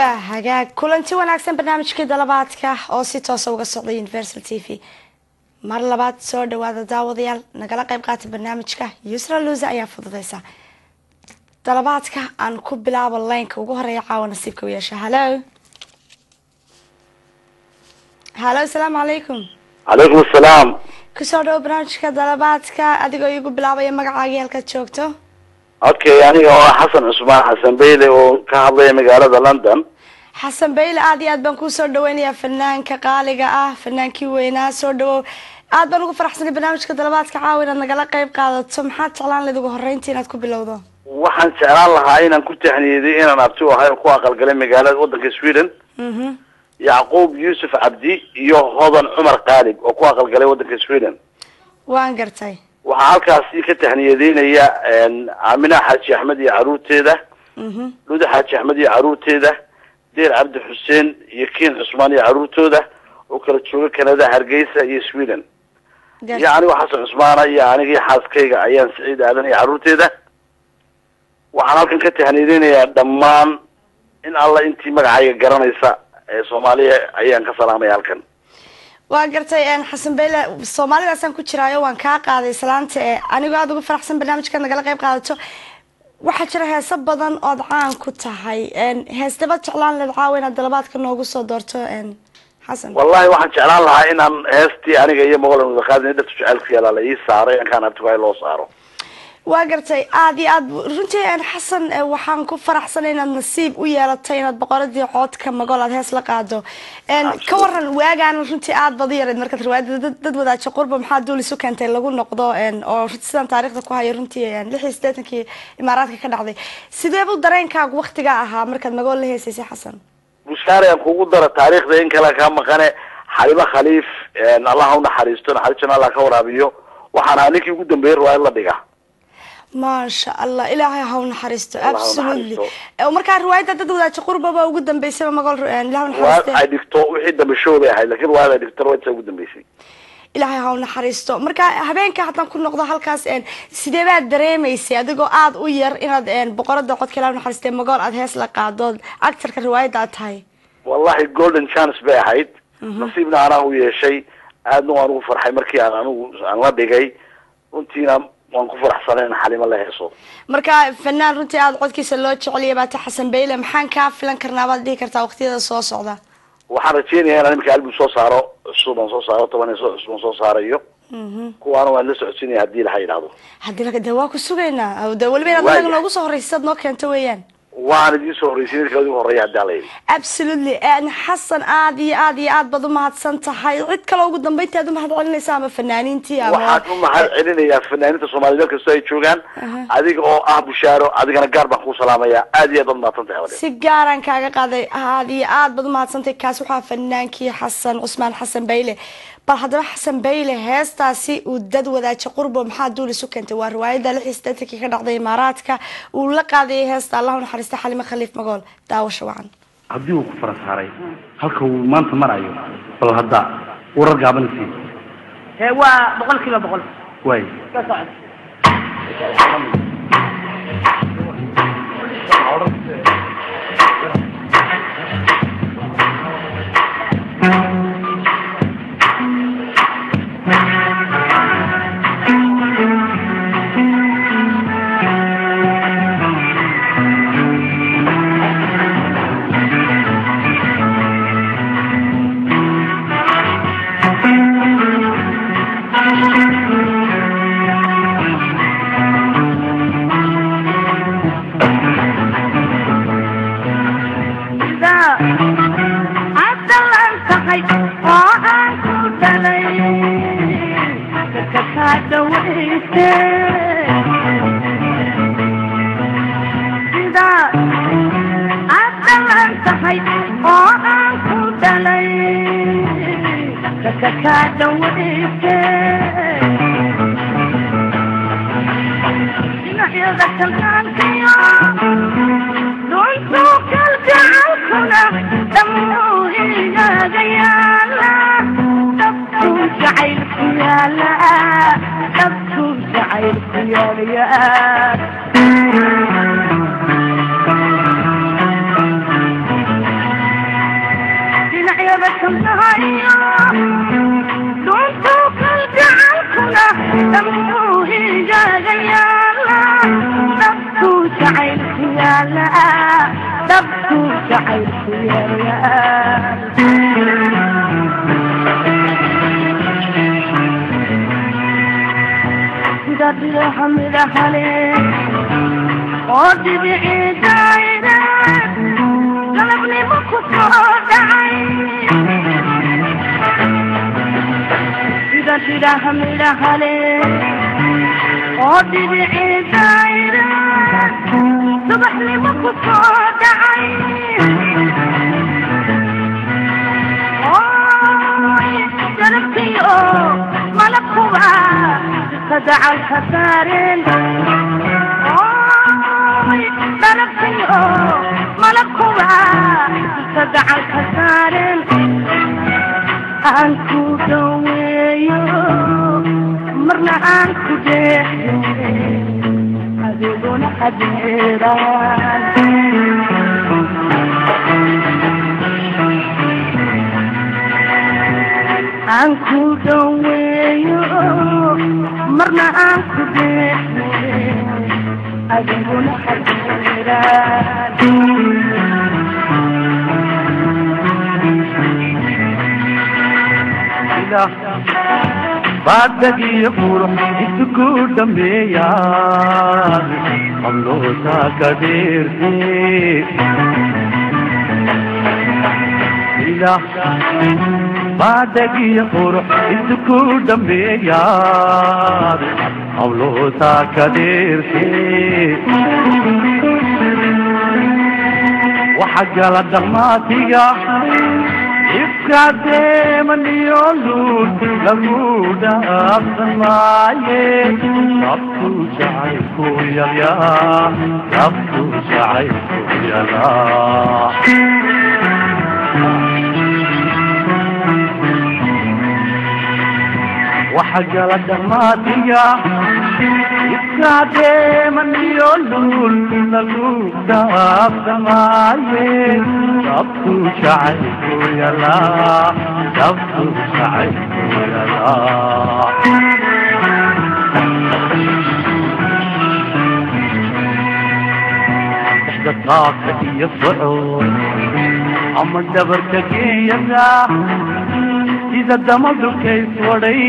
waa hagaag kulanti wanaagsan barnaamijkii dalabaadka oo si toosa uga socday universal t v mar labaad soo dhawaada daawadayaal nagala qayb qaata barnaamijka yusra luusa ayaa fududeysa dalabaadka aan ku bilaabo laynka ugu horeeya caawa nasiibka u yeesha halo halo asalaamu calaykum calaykum asalaam kusoo dhawo barnaamijka dalabaadka adigoo iigu bilaabaya magacaagii halkaad joogto okay aniga oo ah xasan cusmaan xasan beyle oo ka hadlaya magaalada london xasan bayle aada iyo aad baan kusoo dhaweynayaa fanaanka qaaliga ah fanaankii weynaa soo dhawow aad baan ugu faraxsanay barnaamijka dalabaadka caawa inaad nagala qayb qaadato maxaad jeclaan lahayd ugu horreyntii inaad ku bilowdo waxaan jeclaan lahaa inaan ku taxniyeday inaan abti u ahay oo ku aqalgalay magaalada wadanka sweden mhm yacquub yuusuf cabdi iyo hodan cumar qaalib oo ku aqalgalay wadanka sweden waan gartay waxaa halkaasi ka taxniyadeynaya aamina xaaji axmed iyo caruurteeda mhm luda xaaji axmed iyo caruurteeda deer cabdi xuseen iyo kiin cusmaan iyo caruurtooda oo kala jooga canada hargeysa iyo sweden iyo gartay anigo xasan cusmaana iyo anigii xaaskayga ayaan siciid aadan iyo caruurteeda waxaan halkan ka tahniyadeynayaa dhammaan in alla intii magacayga garanaysa ee soomaaliya ayaan ka salaamaya halkan waan gartay xasan bayle soomaalidaasaan ku jiraayo waan kaa qaaday islaanta ee anigoo aada ugu faraxsan barnaamijka nagala qayb qaadato waxaa jira heeso badan ood caan ku tahay heesdaba jeclaan leed caawa inaad dalabaadka noogu soo doorto xasan wallahi waxaan jeclaan lahaa inaan heestii aniga iyo mogolan wada qaadin dhartu jacaylka yaala la ii saaray ankaan abtigaay loo saaro waa gartay aada iyo aad runtii xasan eh, waxaan ku faraxsanay inaad nasiib u yeelatay inaad boqoradii coodka magol aad hees la qaado ka waran waagaan runtii aada badi yareed markaad riwaayada dad- dad wadaajo qurba maxaa duul isu keentay lagu noqdo oo sidaan taariikhda ku hayo runtii lix iyo siddeetankii imaaraadka ka dhacday sideebu dareenkaagu waktigaa ahaa markaad magol la heesaysay xasan bushaare aan kugu dara taariikhda in kale kaa maqane xalimo khaliif allah ha unaxariisto naxariistana allah ka waraabiyo waxaan ahaa ninkii ugu dambeeyey riwaayad la dhiga maasha allah ilaahay ha u naxariisto Allah ha u absolutely naxariisto. Eh, markaa riwaayadda dad wadaajo qurbaba ugu dambeysaba magol eh, ilaah u riwaayad naxariiste ay dhigto wixii dambe show bay ahayd lakin riwaayad ay dhigto riwaayadsa ugu dambeysay ilaahay ha u naxariisto marka habeenka haddaan ku noqdo halkaas een, sidee baad dareemaysay adigoo aada u yar inaad een, boqorada codka ilaah u naxariistay magool aad hees la qaado actarka riwaayadda aad tahay wallahi golden chance bay ahayd nasiibna anaa u yeeshay aadna waan ugu farxay markii aan anigu aan la dhigay runtiina waan ku faraxsanay in xalimo la heeso marka fanaan runtii aada codkiisa loo jeceliya baata xasan bayle maxaan kaa filan karnaa baad dhihi kartaa waqtiyada soo socda waxaan rajeynayaa inaan imika album soo saaro cusub aan soo saaro toban iyo so cusub aan soo saarayo kuwaana waan la socodsiinaya haddii laha yidhaahdo haddii laga de waa ku sugaynaa de weliba inaad Waaya. anaga noogu soo horreysa sidaad noo keento weeyaan waan idiin soo horreysay ninka ugu horreeya haddii ala yidhi absolutely een, xasan aada iyo aada iyo aad baad umahadsan tahay cid kale ugu dambeyntii aad umahad celinaysa ama fanaaniintii ama waxaan u mahad celinayaa fanaaniinta soomaaliyed meel kastoo ay joogaan adiga oo ah bushaaro adigana gaar baan kuu salaamaya aad iyo aad baad mahadsan tahay walaal. si gaaraan kaaga qaaday aad iyo aad baad umahadsantahay kaas waxaa fanaankii xasan cusmaan xasan bayle bal haddaba xasan bayle heestaasi uu dad wadaajo qurbo maxaa duul isu keentay waa riwaayadda lix iyo siddeetankii ka dhacday imaaraadka uu la qaadayay heesta allah u naxariista xalimo khaliif magool daawasho wacan haddii uu ku fara saaray halka uu maanta marayo bal hadda warar gaaban sii Ee, waa boqol kiiba boqol waay ka socod Yeah. dabashamnahayo duntuu kalgacalkuna dhamuu higaaga yaala dhabtuu jacaylku yaala dhabtuu jacaylku yaala sida bilaha midahale oo dhibicii daayira galabnimo ku soo dhacay sida bilaha midahale oo dhibicii daayira subaxnimo ku soo dhacay galabtiyo malabkuba kadacal ka saareen galabtiyo malabkuba kadacal ka saareen aan ku dhaweeyo marna aan ku deeyo adiguna adeeraan aan ku dhaweeyo marna aan ku deeyo adiguna adeeraan baadagiyo qurux isugu dhameeyaan qablootaa ka dheerte baadagiyo qurux isugu dhameeyaan qablootaa ka dheerte waxa gala dhammaatiga ifkaadeemaniyo luud lagu dhaafsan maaye rabtu jacaylku yalyaa rabtu jacaylku yalaa waxa gala dhammaatiga ifkaadeemaniyo luud lagu dhaafsan maaye rabtu jacaylku yalaa rabtu jacaylku yalaa dhexda qaabka iyo socod ama dhabarka geeyada sida damadulkays wadhay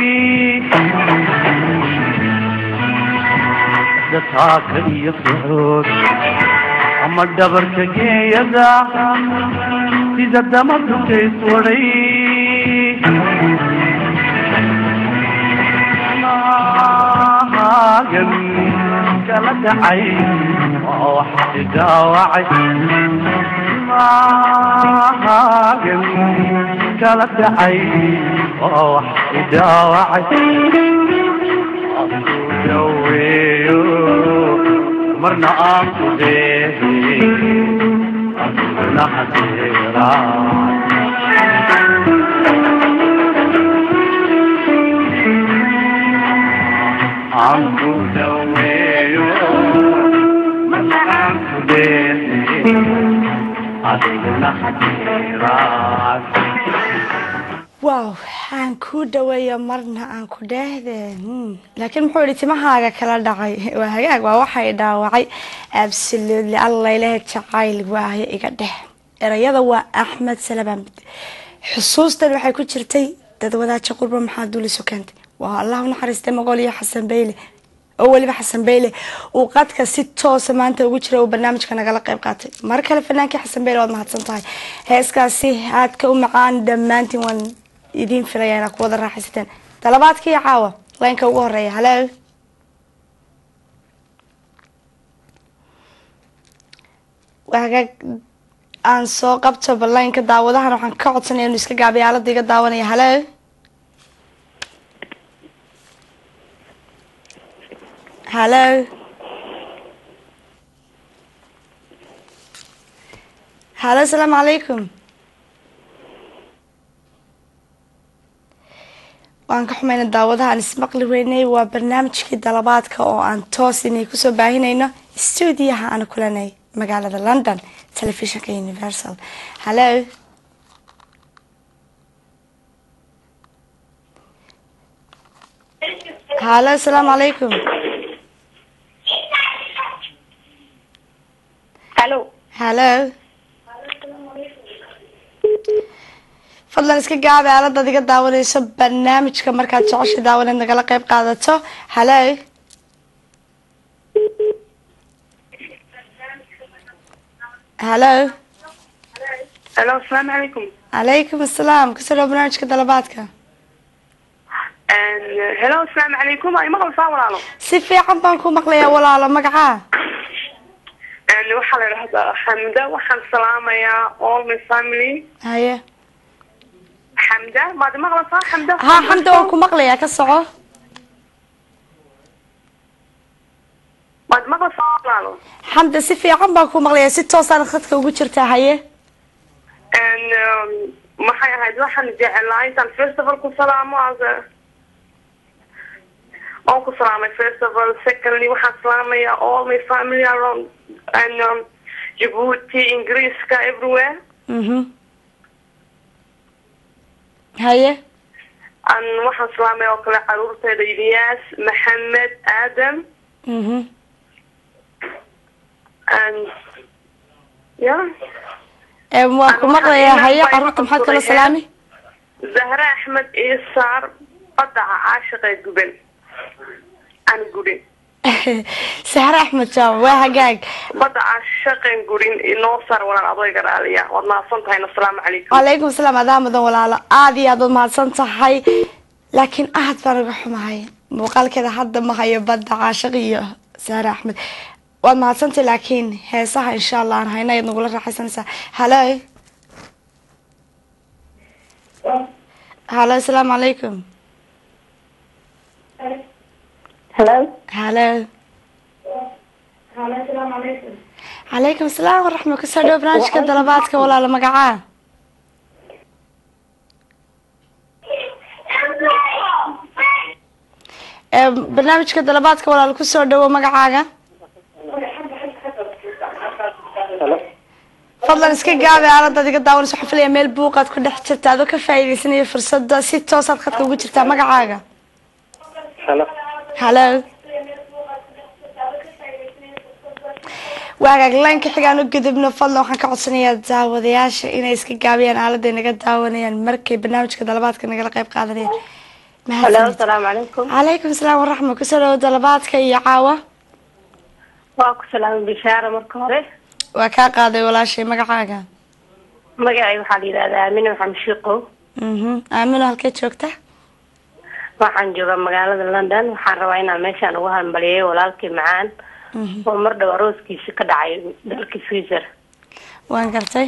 dhexda taaka iyo socod ama dhabarka geeyada sida damadulkays wadhay maagan kala dhacay oo wax dhaawacay maagan kala dhacay oo wax dhaawacay daweeyo marna aan ku deehi aduna hadeeraa aan ku daweeyo marna aan ku deehi aduna hadeeraa wow aan ku dhaweeyo marna aan ku dheehde laakiin muxuu yihi timahaaga kala dhacay waa hagaag waa waxay dhaawacay absolutely alla ilaha jacayl waayo iga dheh erayada waa axmed salabaan xusuustan waxay ku jirtay dad wadaaja qurba maxaa duuliso keentay waa allah u naxariistay magool iyo xasan beyle oo weliba xasan beyle uu qadka si toosa maanta ugu jira uu barnaamijka nagala qayb qaatay mar kale fanaankii xasan beyle waad mahadsan tahay heeskaasi aadka u macaan dhammaantiin waan idiin filaya inaad ku wada raaxaysateen dalabaadkii caawa laynka ugu horeeya halo hagaag aan soo qabto ballaynka daawadahan waxaan ka codsanaya inu iska gaabiya aalada iga daawanaya halo halo halo asalaamu calaykum waan ka xumayna daawadaha aan ismaqli weynay waa barnaamijkii dalabaadka oo aan toos inay kusoo baahinayno stuudiyaha aan kulanay magaalada london telefishinka universal halo halo asalaamu calaykum halo halo fadlan iska gaabi aaladaad iga daawanayso barnaamijka markaad jeceshay daawaneed nagala qayb qaadato halo halo halo asalaamu calaykum calaykum asalaam kusoo dhawo barnaamijka dalabaadka helo asalaamu calaykum ay maqlaysaa walaalo si fiican baan ku maqlayaa walaalo magacaa waxaa la idhahdaa xamda waxaan salaamayaa all my family haye xamda maad maqlaysaa xamda ha xamda waan ku maqlayaa ka soco maad maqlaysaa walaalo xamda si fiican baan ku maqlayaa si toosaan khadka ugu jirtaa haye maxay ahayd waxaan jeclaa intaan festival ku salaamo as oon ku salaamay festival secondly waxaan salaamayaa all my family around and um, Djibouti ingiriiska everywhere mhm haye an waxaan salaamaya oo kale caruurteeda Ilyas Maxamed Adam mhm and yeah ee waan ku maqlayaa haye caruurta maxaad kala salaami Zahra Ahmed Isaar badaca caashiqee guban aan gudin sahre axmed jaamac waa hagaag badda caashaqeen gurin inoo saar walaan adayga raaliya waad mahadsan tahay asalaamu calaykum calaykum asalaam adaa mudan walaalo aada iyo aad waad mahadsan tahay laakiin aad baan uga xumahay muuqaalkeeda hadda ma hayo badda caashiq iyo sahre axmed waad mahadsantahay laakiin heesaha insha allah aan hayna ayaad nagula raaxaysanaysaa halo halo asalaamu calaykum hello halo calaykum asalaam waraxma kusoo dhawo barnaamijka dalabaadka walaalo magacaa ee barnaamijka dalabaadka walaalo kusoo dhawo magacaaga fadlan iska gaabi aaladaad iga daawanayso waxaan filaya meel buuqaad ku dhex jirta adoo ka faa'iidaysanaya fursada si toosaad khadka ugu jirtaa magacaaga halo halo waagaag laynka xigaan u gudubno fadlan waxaan ka codsanayaa daawadayaasha inay iska gaabiyaan aalada naga daawanayaan markay barnaamijka dalabaadka nagala qayb qaadanayaan hello mahadsanid asalaamu calaykum calaykum asalaam waraxma kusoo dhawo dalabaadka iyo caawa waa ku salaamay bishaara marka hore waa kaa qaaday walaashay magacaaga magacay waxaa la yidhahdaa amine maxamed shiiqow mhm aamino halkee joogta waxaan joogaa magaalada london waxaan rabaa inaan meeshaan ugu hambaliyeeyo walaalkii macaan oo mar dhow arooskiisa ka dhacay dalka switzer waan gartay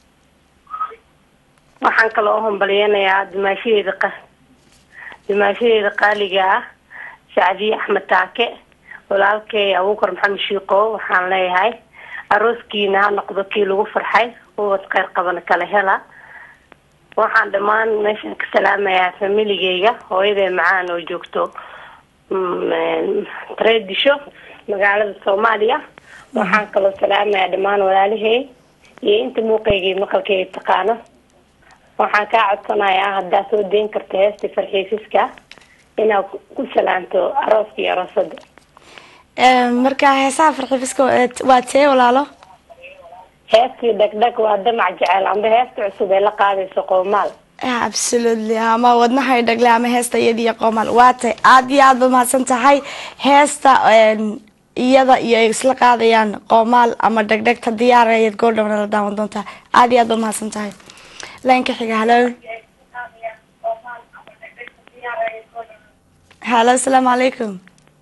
waxaan kaloo u hambaliyeynayaa dimaashadeeda qa dimaashadeeda qaaliga ah sacdiye axmed taake walaalkay abuukar maxamed shiiqow waxaan leeyahay arooskiina ha noqdo kii lagu farxay ubad kheyr qabana kala hela waxaan dhammaan meeshaan ka salaamayaa familigeyga hooyaday macaan oo joogto tradisho magaalada soomaaliya waxaan kaloo salaamayaa dhammaan walaalahey iyo inta muuqeygii maqalkeyga taqaano waxaan kaa codsanayaa haddaa soo deyn karta heesta farxiisiska inaad ku salaanto arooska iyo aroosada marka heesaha farxifiska waa tee walaalo heestii dhagdhag waa damac jecel amba heesta cusub ee la qaadayso qoomaal absolutely ama wadnahay dhagle ama heesta iyada iyo qoomaal waa tay aada iyo aad baad mahadsan tahay heesta iyada iyo ay isla qaadayaan qoomaal ama dhegdhegta diyaara ayaad goordhowna la daawan doontaa aada iyo aad baad mahadsan tahay laynka xiga halo halo asalaamu calaykum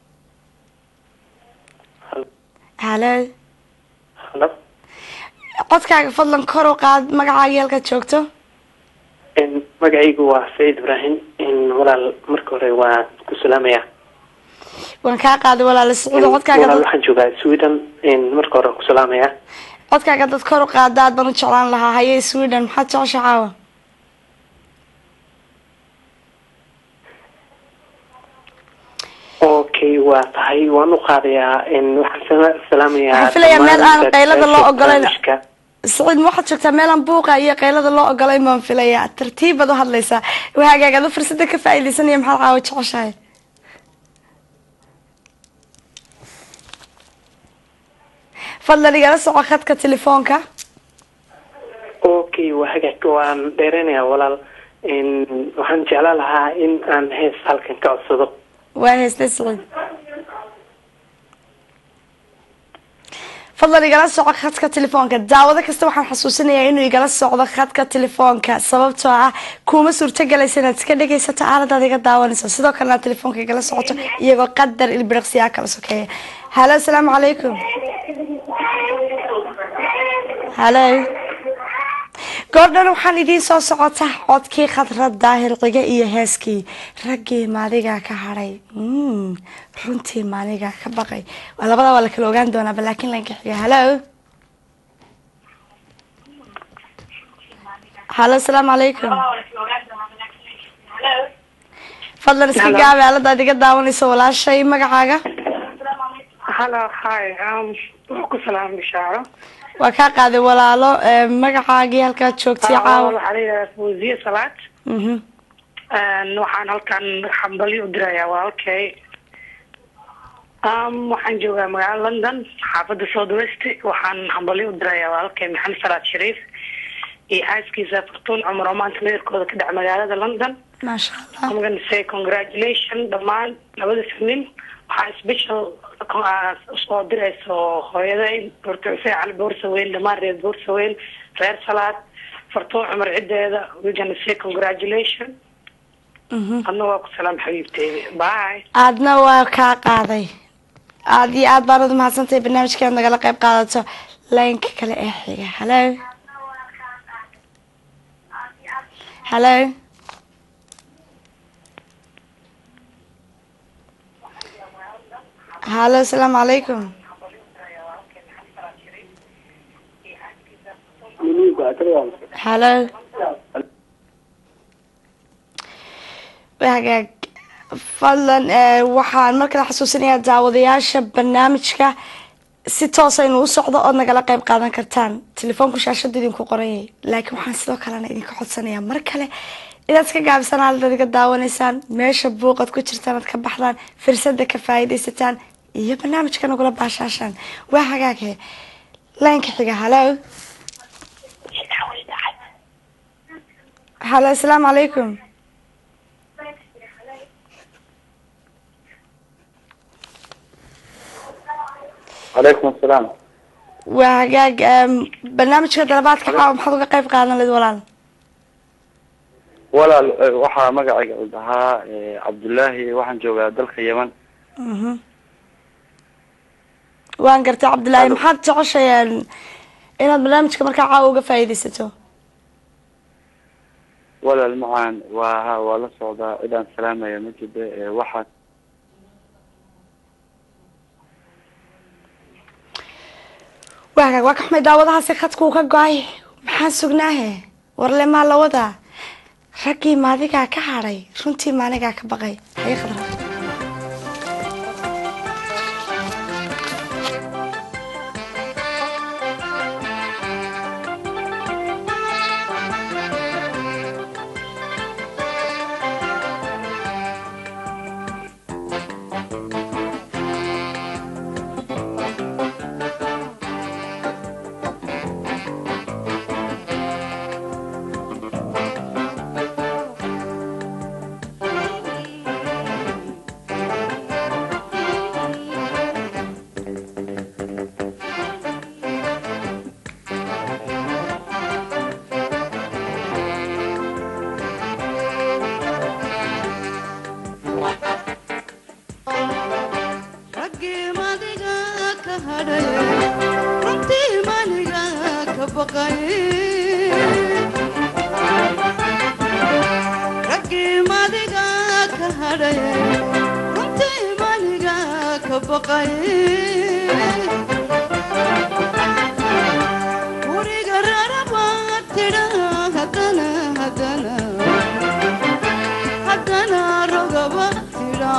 halo halo codkaaga fadlan kor u qaad magacaaga halkaad joogto magacaygu waa saciid ibraahim walaal marka hore waa ku salaamaya waan kaa qaaday walaala sacuudo codkaaga walaal dad waxaan joogaa sweden marka hore ku salaamaya codkaaga dad kor u qaada aad baan u jeclaan lahaa haye sweden maxaad jecesha caawa okay waa tahay waan u qaadayaa waxaan sala- salaamayaa Waxaan filayaa meel aan dhammaan qaylada loo ogolayn. barnaamijka. saciid ma waxaad joogtaa meelaan buuqa iyo qaylada loo ogolayn baan filayaa tartiib baad u hadlaysaa waagaag adu fursada ka faa'iidaysanaya maxaad caawa jeceshahay fadlan igala soco khadka telefoonka okay waa hagaag waan dheereynayaa walaal Een, waxaan jeclaan lahaa in aan hees halkan ka codsado waa heeste siciid fadlan igala soco khadka telefoonka daawado kasta waxaan xasuusinayaa inuu igala socdo khadka telefoonka sababtoo ah kuma suurtagelaysa inaad iska dhegaysato aaladaad iga daawanayso sidoo kalena aad telefoonka igala socoto iyagoo qadar ilbiriqsiyaa kala sokeeya halo asalaamu calaykum halo goordhan waxaan idiin soo socota codkii khadrad daahir ciga iyo heeskii raggii maadigaa ka hadhay Mm, runtii maanigaa ka baqay waa labada waa la kala ogaan doonaaba laakiin lanka xiga halo halo asalaamu calaykum fadlan iska Hello. gaabi aaladaad iga daawanayso walaashay magacaaga Hello, hi. Um, waa ku salaam bishaaro. waa kaa qaaday walaalo ee, magacaagii halkaad joogtay Ah, caawa Waxaa la yidhahdaa Fawziya Salaad. Mhm. Een, Waxaan halkan xambali u dirayaa walaalkay. Um, waxaan joogaa magaalada London, xaafadda South West. Waxaan xambali u dirayaa walaalkay Maxamed Salaad Shariif iyo xaaskiisa Fartuun Cumar oo maanta meherkooda ka dhaca magaalada London. maasha allah I'm gonna say congratulations dhammaan labada nin waxaa special uh, soo dirayso hooyaday Dr. Hussein Cali Boorsaweyn dhammaan reer Boorsaweyn reer Salaad Fartuun Cumar cideeda we gonna say congratulations Mhm. adna waa ku salaam xabiibteyda bye aadna waa kaa qaaday aad iyo aad baanad umahadsantahay barnaamijkeed nagala qayb qaadato laynka kale ee xiga halo halo halo asalaamu calaykum halo hagaag fadlan eh, waxaan markale xasuusinayaa daawadayaasha barnaamijka si toos aynu u socdo ood nagala qayb qaadan kartaan telefoonku shaashada idinku qoranyay laakiin waxaan sidoo kalena idinka codsanayaa mar kale inaad iska gaabisaan aaladaad iga daawanaysaan meesha buuqad ku jirtaan aad ka baxdaan firsada ka faa'iidaysataan iyo barnaamijka nagula baashaashaan waa hagaaghe laynka xiga halo halo asalaamu calaykum calaykum asalaam waa hagaag em, barnaamijka dalabaadka caawa maxaad uga qayb qaadan lahayd walaal walaal eh, waxaa magacayga u dhahaa eh, cabdullaahi waxaan joogaa dalka yeman Mhm. waan gartay cabdillaahi Hello. maxaad jeceshayeen inaad barnaamijka markaa caawa uga faa'iidaysato walaal macaan waa ha waa la socdaa cidaan salaamaya ma jiro eh, waxaa waa hagaag waa ka xumay daawadahaasi khadkuu ka go-ay maxaan sugnaahe warle maa la wadaa raggii maadigaa ka hadhay runtii maanigaa ka baqay haye khadra raggii madiga ka hadhay runtii maniga ka baqay raggii madiga ka hadhay runtii maniga ka baqay guriga raraba tidha hadana hadana haddana rogaba tidha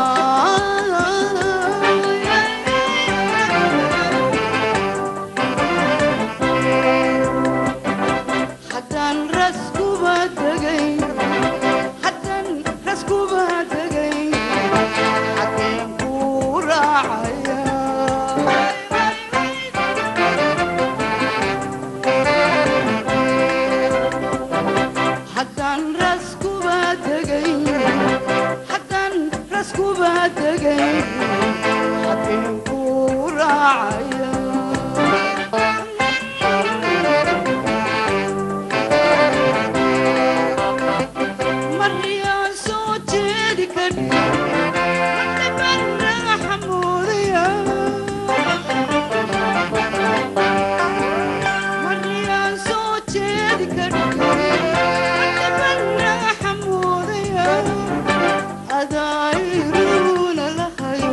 haddaan raskuba tegay haddaan raskuba tegay xageen ku raacaya degay haddeen ku raacaya mariyaan soo jeedi kari madibana xamuudaya mariyaan soo jeedi kari madibana xamuudaya adayruna lahayo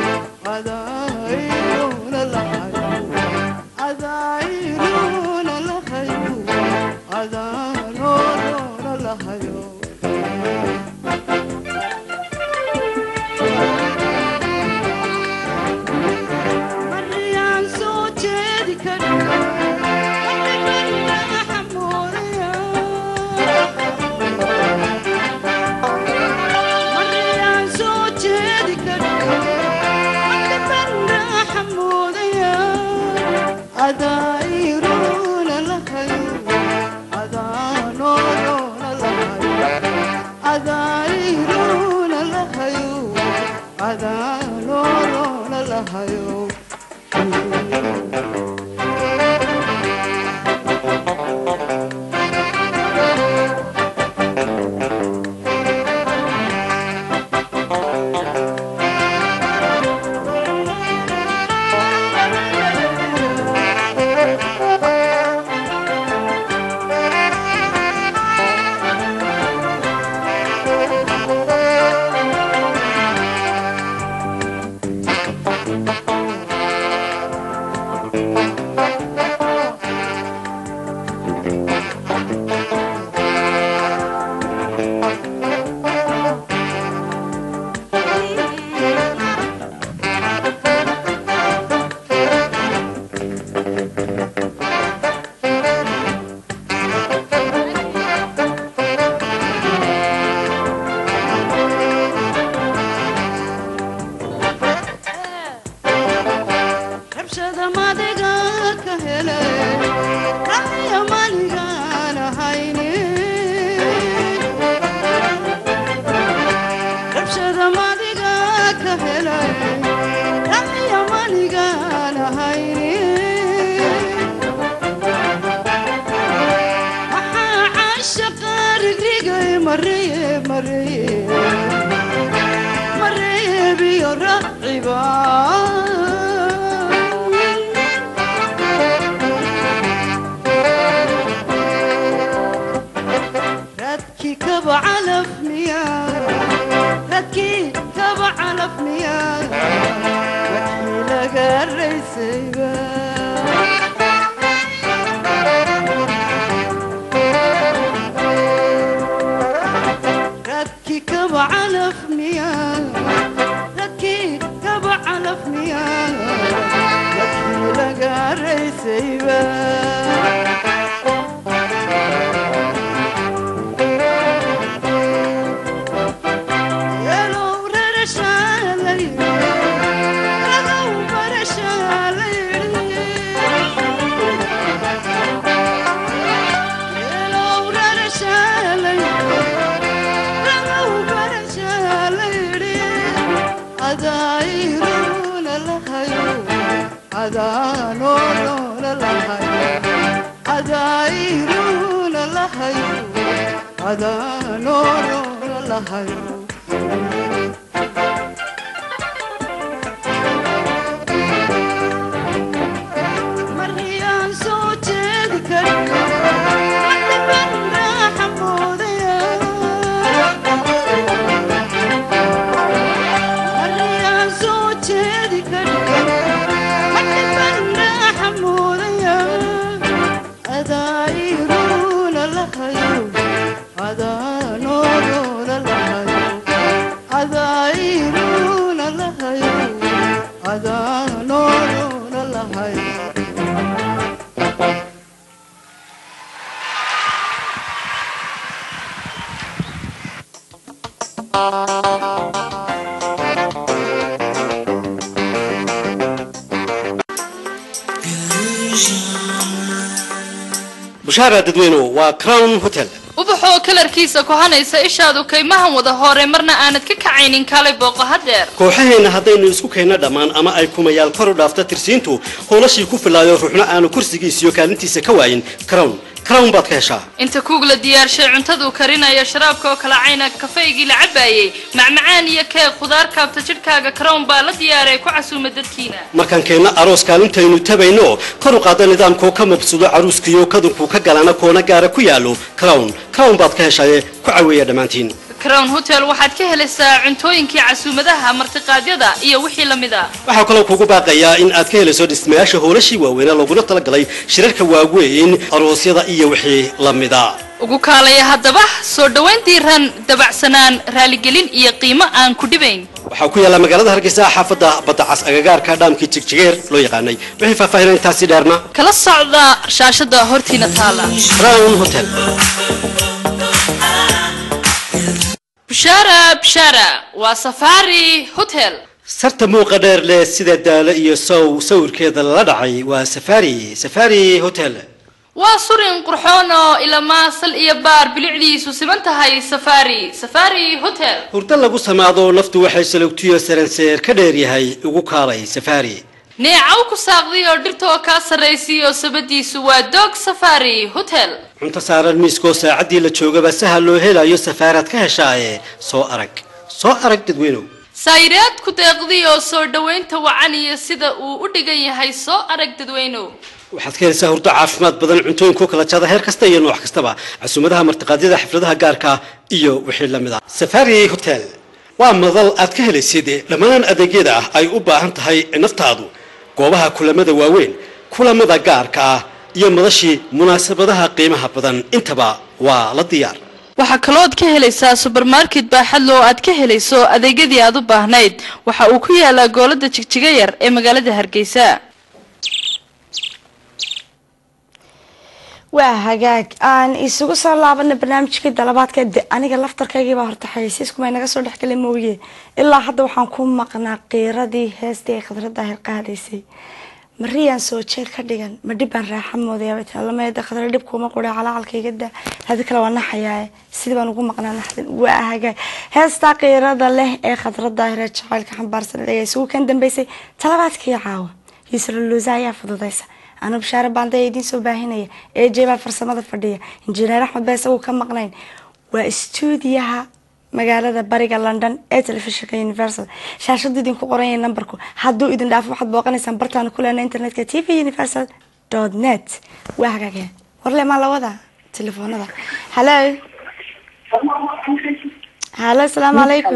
adayruna lahayo adayruna lahayo adayruna lahayo mariyaan soo jeedi kari madibana xamuudaya mariyaan soo jeedi kari madibana xamuudaya adayruna lahayo adaanoolona lahayo adayruna lahayo adaanoolona lahayo rabshada madiga ka helay raya manigaan ahayne rabshada madiga ka helay raya manigaan ahayne maxaa caashaqa rigrigay mareye mareye mareebiyo raciba radkii kaba calaf miya radkii kaba calaf miya wadkii laga raysayba radkii kaba calaf miya radkii kaba calaf miya wadkii laga raysayba Yellow rarashalay, ragow barashalay. Yellow rarashalay, ragow barashalay. Adayruna lahayo, adaanona lahayo, adayruna lahayo, adaanona lahayo. mariyaan soo jeedi kari madibana xamuudaya mariyaan soo jeedi kari madibana xamuudaya adayruna lahayo adaanoolona lahayo adayruna lahayo adaanoolona lahayo bushaara dadweynuhu waa crown hotel ubax ubax oo kalarkiisa kohanaysa ishaadu kaymahan wada hore marna aanad ka kacaynin kaalay booqo hadeer kooxaheenna haddaynu isku keenno dhammaan ama ay kumayaal kor u dhaafto tirsiintu howlashii ku filaayo ruuxna aanu kursigiisiyo kaalintiisa ka waayin crown crown baad ka heshaa inta kuug la diyaarshay cuntaduu karinayo sharaabka oo kala cayna kafaygii la cabaayey macmacaan iyo keeg khudaar kaabta jidhkaaga crown baa la diyaaray ku casuuma dadkiina markaan keenno aroos kaalintaynu tabayno kor u qaada nidaamkoo ka mabsudo caruuskiyo kadunkuu ka galana koona gaara ku yaallo crown crown baad ka heshaaye ku caweeya dhammaantiin crown hotel waxaad ka helaysaa cuntooyinkii casuumadaha martiqaadyada iyo wixii la mid a waxaa kaloo kugu baaqayaa in aad ka helayso dhismayaasha hoolashii waaweynee looguna talagalay shirarka waaweyn aroosyada iyo wixii la mida ugu kaalaya haddaba soo dhowayn diiran dabacsanaan raaligelin iyo qiimo aan ku dhibayn waxaa ku yaalla magaalada hargeysa xaafadda badacas agagaarka dhaamkii jigjigeer loo yaqaanay wixii faahfaahin intaasi dheerna kala socda shaashada hortiina taala crown hotel bishaara bishaara waa safari hotel sarta muuqa dheer leh sida daalo iyo sow sawirkeeda lala dhacay waa safari safari hotel waa surin qurxoon oo ilamaa sal iyo baar bilicdiisu siman tahay safari safari hotel hurdo lagu samaado naftu waxay salogtiyo saranseer ka dheer yahay ugu kaalay safari neecaw ku saaqday oo dhirtoo kaa sarraysiy oo sabadiisu waa dog safari hotel cunto saaran miiskoo saacaddii la joogaba sahal loo helayo safaaraad ka heshaaye soo arag soo arag dadweynow sayraad ku deeqday oo soo dhowaynta wacan iyo sida uu u dhigan yahay soo arag dadweynow waxaad ka helaysaa hurdo caafimaad badan cuntooyinkoo kala jada heer kasta iyo nooc kastaba casuumadaha martiqaadyada xafladaha gaarka iyo wixii la mid ah safari hotel waa madal aad ka helaysid dhammaan adeegyada ah ay u baahan tahay naftaadu goobaha kulamada waaweyn kulamada gaarka ah iyo madashii munaasabadaha qiimaha badan intaba waa la diyaar waxaa kalooad ka helaysaa subermarket baaxadlo oo aad ka helayso adeegyadii aad u baahnayd waxa uu ku yaalaa goolada jigjiga yar ee magaalada hargeysa waa hagaag aan isugu soo laabana barnaamijkii dalabaadka de aniga laftarkaygiibaa horta xayeysiiskuma naga soo dhexgalay mooye ilaa hadda waxaan ku maqnaa qiiradii heestii ay khadrada ahir qaadaysay mariyaan soo jeed ka dhigan ma dhibbaan raaxa moodayaabalameeda khadra dhibkuuma qura calacalkayga da hadi kale waa naxayaaye sidii baan ugu maqnaa naxdin waa hagaag heestaa qiirada leh ee khadrada ahir ee jacaylka xambaarsan ee isugu kan dambeysay talabaadkii caawa yusra luusa ayaa fududaysa anuu bashaare baanday idiin soo baahinaya ee jeebaa farsamada fadhiya injineer axmed baa isagu ka maqnayn waa stuudiyaha magaalada bariga london ee telefishinka universal shaashadu idinku qoranya numberku hadduu idin dhaafo waxaad booqanaysaan bartaana ku leena internetka t v universal dot net waa hagaageen warle maa lawada telefoonada hallo hallo asalaamu calaykum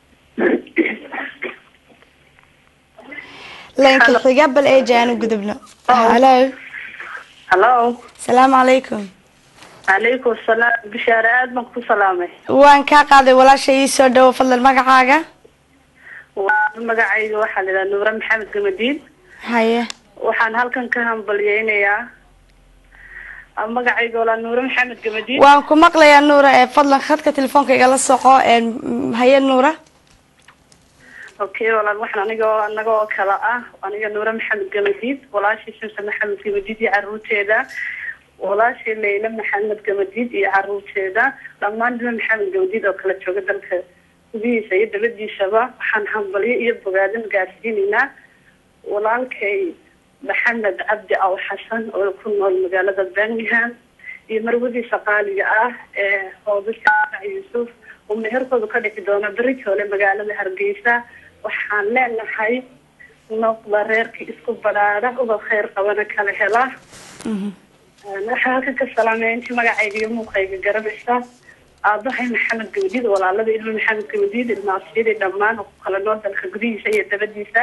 laynka xiga bal ee jaanu gudubno hallo hallo asalaamu calaykum calaykum salaam bishaare aad baan ku salaamay waan kaa qaaday walaasha ii soo dhawo fadlan magacaaga magacayga waxaa la yidhaha nuure maxamed gamadiin haye waxaan halkan ka hambalyeynayaa magacayga walaa nuure maxamed gamadiin waan ku maqlayaa nuura ee fadlan khadka telefoonka igala soco haye nuura okay walaal waxaan aniga anaga oo kale ah aniga nuure maxamed gamadiid walaashii shamse maxamed gamadiid iyo caruurteeda walaashii leyla maxamed gamadiid iyo caruurteeda dhammaan dima maxamed gamadiid oo kala jooga dalka gudihiisa iyo dabadiisaba waxaan hambalyo iyo bogaadin gaarsiinaynaa walaalkay maxamed cabdi aw xasan oo ku nool magaalada birmingham iyo marwadiisa qaaliga ah ee hoobisa yuusuf oo meherkooda ka dhici doona beritoole magaalada hargeysa waxaan leenahay noqda reerkii isku badhaadha ubad kheyr qabana kala hela waxaa halkan ka salaamaya intii magacayga iyo muuqayga garanaysa aabahay maxamed gamadiid walaalada ilmo maxamed gamadiid ilmaasiyadii dhammaan oo ku kala nool dalka gudihiisa iyo dabadiisa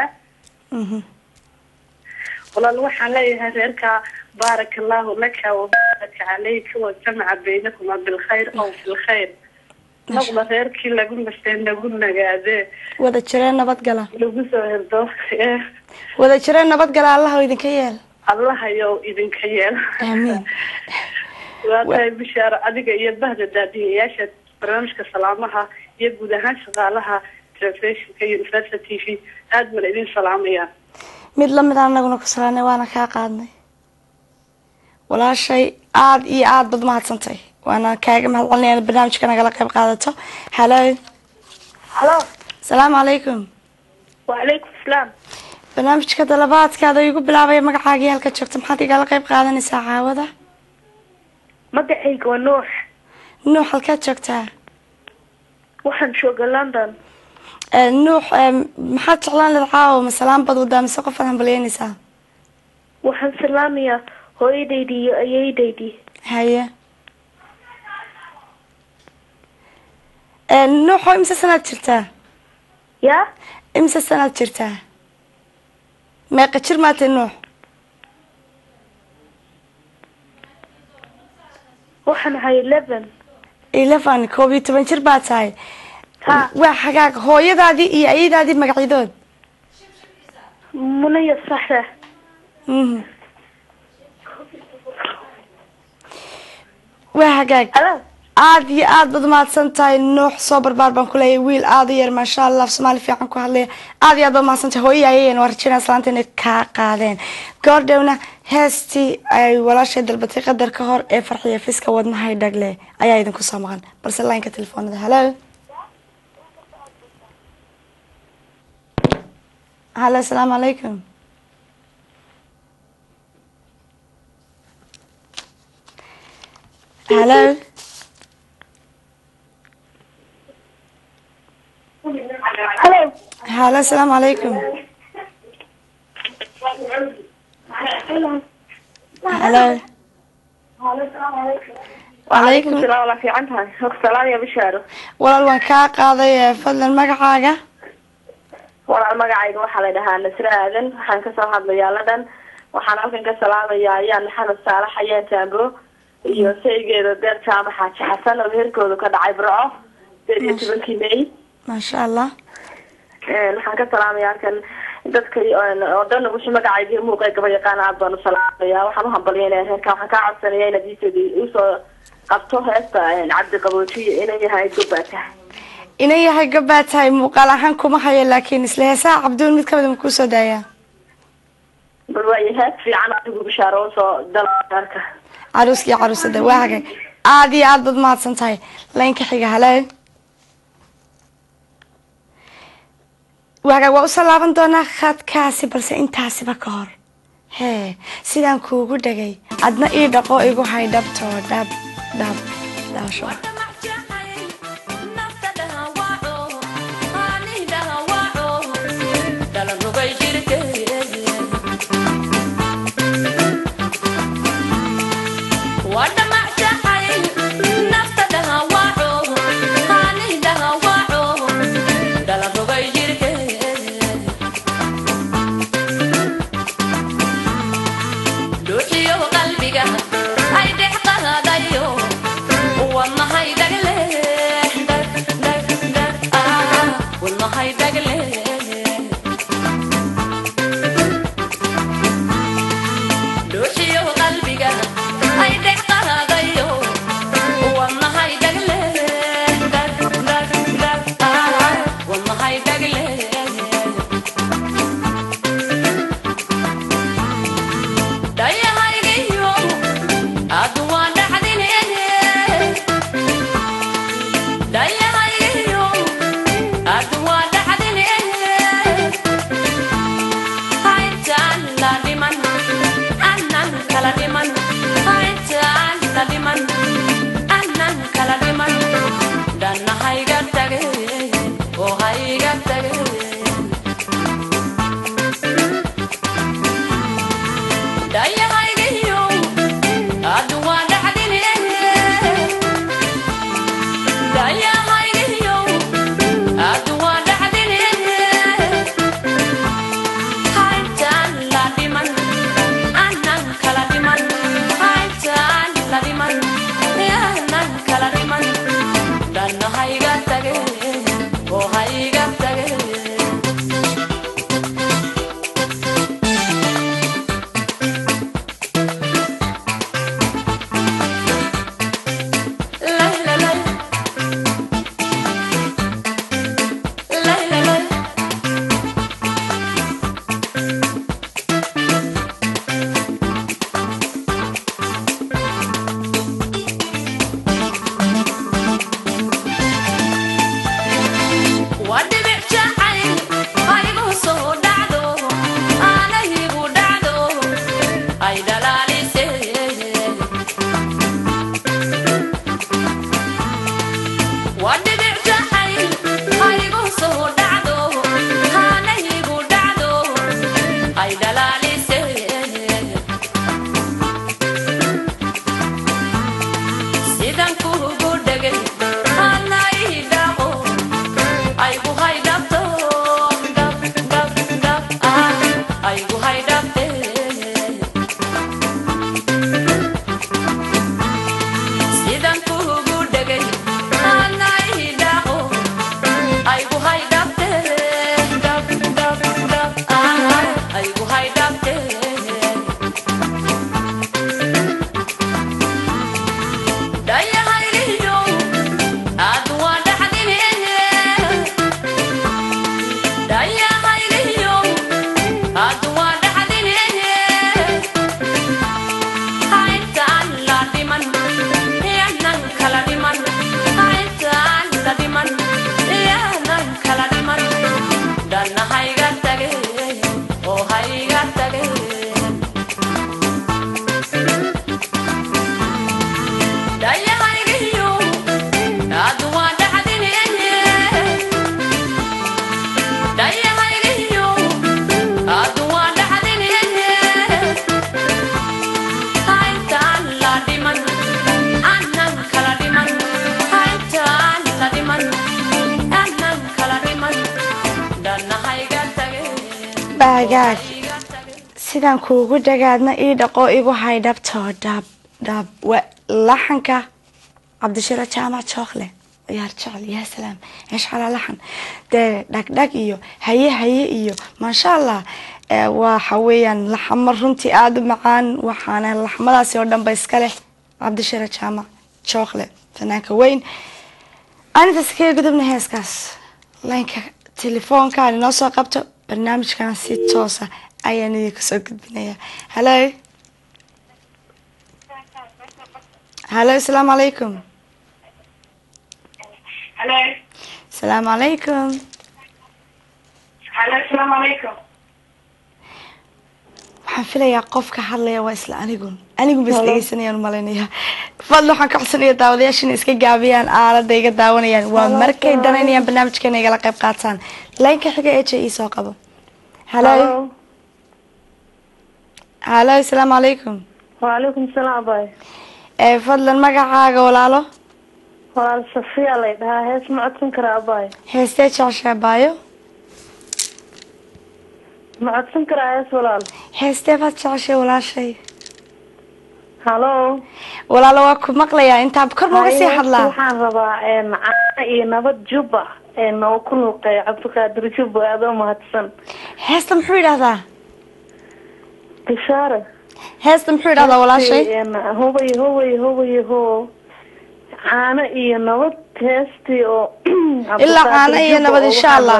walaal waxaan leeyahay reerka baaraka allahu laka wabaraka calayka wajamaca baynakuma bilkhayr aw fi lkhayr noqda reerkii lagu nastee nagu nagaade wada jiree nabadgala lagu soo herdo ee wada jiree nabadgala allaha idinka yeel allahayow idinka yeel aamiin waa tahay bishaaro adiga iyo bahda daadiyayaasha barnaamijka salaamaha iyo guud ahaan shaqaalaha telefishinka university t v aad baan idin salaamayaa mid lamid aan anaguna ku salaanay waana kaa qaadnay walaashay aada iyo aada bad mahadsantay waana kaaga mahad celinaya inaad barnaamijka nagala qayb qaadato halo halo asalaamu calaykum wacalaykum salaam barnaamijka dalabaadkaada igu bilaabaya magacaagii halka joogta maxaad igala qayb qaadanaysaa caawada magacayga waa nuux nuux halkaad joogtaa waxaan jooga london Ee, nuux ee, maxaad jeclaan lahayd caawa ma salaan bad wadaa mise qofaad hambalyeynaysaa waxaan salaamayaa hooyadaydii iyo ayeedaydii haye Ee, nuuxo imse sanaad jirtaa yaa imse sanaad jirtaa meeqa jir maatay nuux waxaan ahay eleven eleven koob iyo toban jir baa tahay ha waa xagaag hooyadaadii iyo ayadaadii magacyadood munaya saxra Mhm. waa hagaag aad iyo aad baad umahadsan tahay nuux soo barbaar baan kuleeyahay wiil aad u yar maasha allah af soomaali fiican ku hadlaya aad iyo aad baad umahadsan tahay hooyo ayayeen waa rajinaa salaanta inay kaa qaadeen goordhowna heestii ay walaashay dalbatay qadar ka hor ee farxiya fiska wadnahay dhagle ayaa idinku soo maqan balse laynka telefoonada halo halo asalaamu calaykum halo halo halo asalaamu calaykum halo wacalaykum salaam walaa fiican tahay salaam ya bishaaro walaal waan kaa qaaday ee fadlan magacaaga walaal magacayga waxaa la dhahaa nasre aadan waxaan kasoo hadlayaa ladan waxaan halkan ka salaamayaa ayaan maxamed saalax ayaan taambo iyo saygeeda deer jaamac xaaji xasan oo heerkooda ka dhacay burco sideed iyo tobankii may maasha allah waxaan ka salaamaya halkan dadka oo dhan wixii magacayga muuqa gaba yaqaan aad baan u salaamaya waxaan uhambalyaynaya reerka waxaan kaa codsanaya inaad iisoo usoo qabto heesta cabdi qaboojiyo inay yahay gobata inay yahay gabaa tahay muuqaal ahaan kuma hayo laakiin isla heesaha cabduul mid kamida ma kuusoo daayaa bal waayo hees fiican adigu bishaaro usoo dal reerka caruuska iyo caruusada waa hagaag aad iyo aad baad mahadsan tahay laynka xiga halo waa hagaag waa usoo laaban doonaa khadkaasi balse intaasiba ka hor hee sidaan kuugu dhagay adna ii dhaqo igu hay dhabtoo dhab dhab dhaasho qalbiga ay dhex qahadayo wadnahay baagaag sidaan kuugu dhagaadna ii dhaqo igu hay dhabtoo dhab dhab wa laxanka cabdishiro jaamac jookle ciyaar jecel yaa salaam eeshcalaa laxan dee dhagdhag iyo haye haye iyo maasha allah ee waxa weeyaan laxamo runtii aada u macaan waxaana laxmadaasi oo dhanba iska leh cabdishiro jaamac jookle fanaanka weyn anintaas kaga gudubna heeskaas laynka telefoonkaan inoo soo qabto barnaamijkan si toosa ayaan idinka soo gudbinaya hallo hallo asalaamu calaykum Hello. asalaamu calaykum Hello, assalamu alaikum. waxaan filayaa qofka hadlaya waa isla anigun anigun bas dhegeysanayaan umalaynaya fadli waxaan ka codsanaya daawadayaasha inay iska gaabiyaan aalada iga daawanayaan waa markay danaynayaan barnaamijkeena igala qayb qaataan laynka xiga ee j e soo qabo hallo hallo asalaamu calaykum Waalaikum salaam bay. ee fadlan magacaaga walaalo Walaal Safiya lay dhahaa hees ma codsan karaa bay. heestee jeceshaa baayo Ma codsan karaa hees walaal. heestee baad jeceshay walaashay Hello. walaalo waa ku maqlayaa intaa kor nooga sii Haye, hadlaa Waxaan rabaa een caana iyo nabad juba ee noo ku luuqeeyo Cabdiqaadir Jubba aad u mahadsan. heesta muxuu yidhahdaa Bishaare. heesta muxuu yidhahdaa walaashay Een hubay hubay hubay ho. Caana iyo nabad heestii oo Ilaa caano iyo nabad, insha Allah.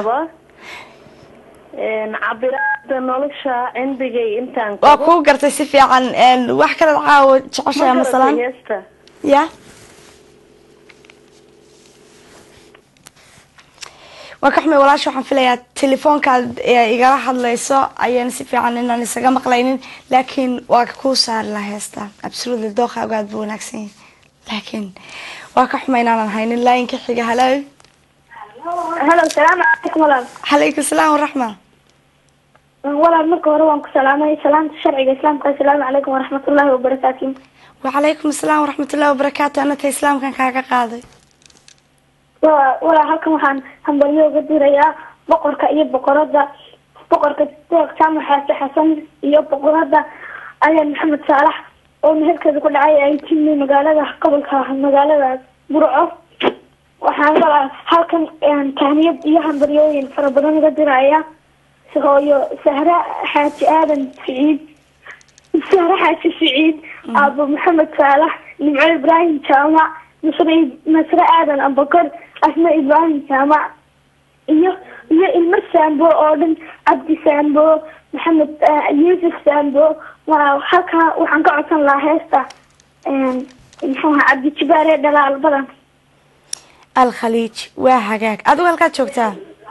Een cabiraada nolosha cindigay intaan waa kuu gartay si fiican een, wax kalead caawo jeceshahay Ma masalan garatay heesta? ya waa ka xumay walaasha waxaan filayaa telefoonkaad ee igala hadlayso ayaan si fiican inaan isaga maqlaynin laakiin waa kuu saari lahaa heesta absolutely dooqaagu aad buu wanaagsan yahay laakiin waa ka xumay inaanan haynin laayinka xiga halo halo salaamu calaykum walaal calaykum salaam waraxma walaal marka hore waan ku salaamay salaamta sharciga islaamka assalaamu calaykum waraxmatullaahi wabarakaatu wacalaykum asalaam waraxmatullahi wabarakaatu anata islaamkan kaaga qaaday Wa- walaal halkan waxaan hambalyo uga dirayaa boqorka iyo boqorada boqorka deeq jaamac xaase xasan iyo boqorada ayaan maxamed saalax oo meherkeeda ku dhacay ay timi magaalada gobolka magaalada burco waxaan walaal halkan een, tahniyad iyo hambalyooyin fara badan uga diraya hooyo sahra xaaji aadan siciid sahra xaaji siciid aabo maxamed saalax nimco ibraahim jaamac nasre nasre aadan abakar asma ibraahim jaamac iyo iyo ilmo saambo oo dhan cabdi saambo maxamed eh, yuusuf saambo waa halkaa waxaan ka codsan lahaa heesta een, muxuu ahaa cabdi jibaar ee dhalaal badan alkhaliij waa hagaag adigu halkaad joogtaa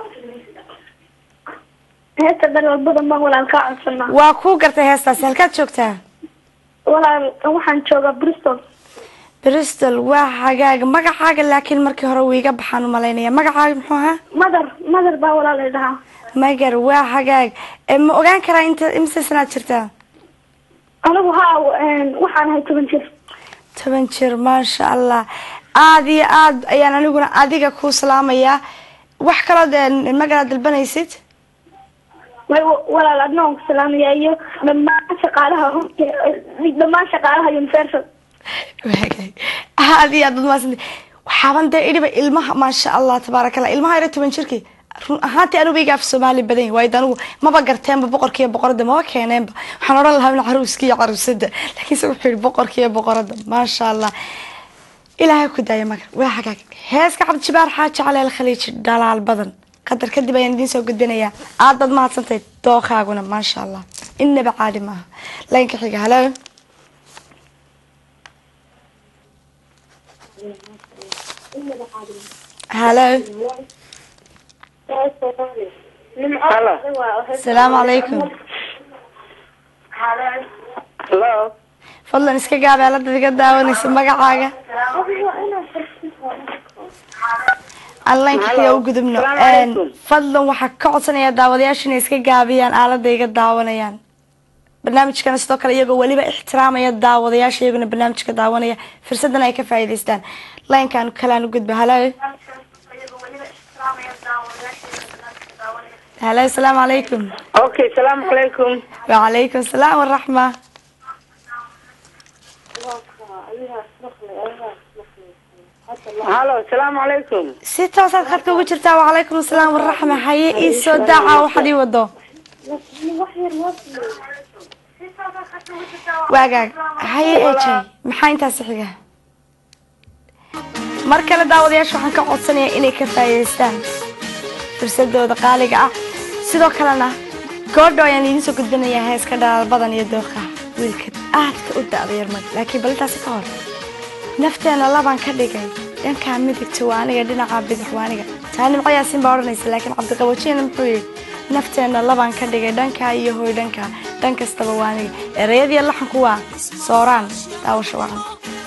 heesta dhalaal badan baan walaal kaa codsanaa waa kuu gartay heestaasi halkaad joogtaa walaal waxaan joogaa bristol bristol waa xagaaga magacaaga laakiin markii hore wiiga baxaan umalaynaya magacaaga muxuu ahaa madar madar baa walaalay dhahaa magar waa xagaag Eh, ma ogaan karaa inta imise sanaad jirtaa anigu haa waxaan ahay toban jir toban jir maasha allah aada iyo aad ayaan aniguna adiga kuu salaamayaa wax kaloo dee magaraad dalbanaysid way walaal adna waan ku salaamaya iyo dhammaan shaqaalaha dhammaan shaqaalaha universal waagaag aada iyo aad baad mahadsantahay waxaaban dee idhiba ilmaha maasha allah tabaaraka allah ilmaha yara toban jirkii run ahaantii anugu iga af soomaali badan yahay waayo de anigu maba garteenba boqorkiiyo boqoradda maba keeneenba waxaan odhan lahaa in caruuska iyo caruusada laakiinse wuxuu yihi boqorkiiyo boqoradda maasha allah ilaahay ku daaya magar waa xagaag heeska cabdijibaar xaaji caleel khaliiji dhalaal badan qadar kadib ayaan idiin soo gudbinayaa aad baad mahadsantahay dooqaaguna maasha allah innaba caadi maaha laynka xiga halo halo asalaamu calaykum Hello. fadlan iska gaab aalada iga daawanaysa magacaaga allaynka xiga u gudubno Een, fadlan waxaa ka codsanaya daawadayaasha inay iska gaabiyaan aalada iga daawanayaan barnaamijkana sidoo kale iyagoo weliba ixtiraamaya daawadayaasha iyaguna barnaamijka daawanaya fursadan ay ka faa'iidaystaan laynkan kalaan u gudba halo halo asalaamu calaykum Okay, salaamu calaykum. wacalaykum asalaam waraxma Halo, salaamu calaykum. si toosaad khadka ugu jirtaa wacalaykum asalaam waraxma haye ii soo daaca waxaad ii wado waagaag haye ejay maxaa intaasi xiga mar kale daawadayaasha waxaan ka codsanayaa inay ka faa'iidaystaan fursadooda qaaliga ah sidoo kalena goordho ayaan idiin soo gudbinayaa heeska dhalaal badan iyo dooqa wiilka aadka u da'da yarmag laakiin bal intaasi ka hor nafteena labaan ka dhigay dhankaa midigta waa aniga dhinaca bidix waa aniga taa nimco yaasin baa odhanaysa laakiin cabdiqabajiyana muxuu yidhi nafteena labaan ka dhigay dhankaa iyo hoy dhankaa dhan kastaba waa aniga ereyadii laxanku waa sooraan daawasha wacan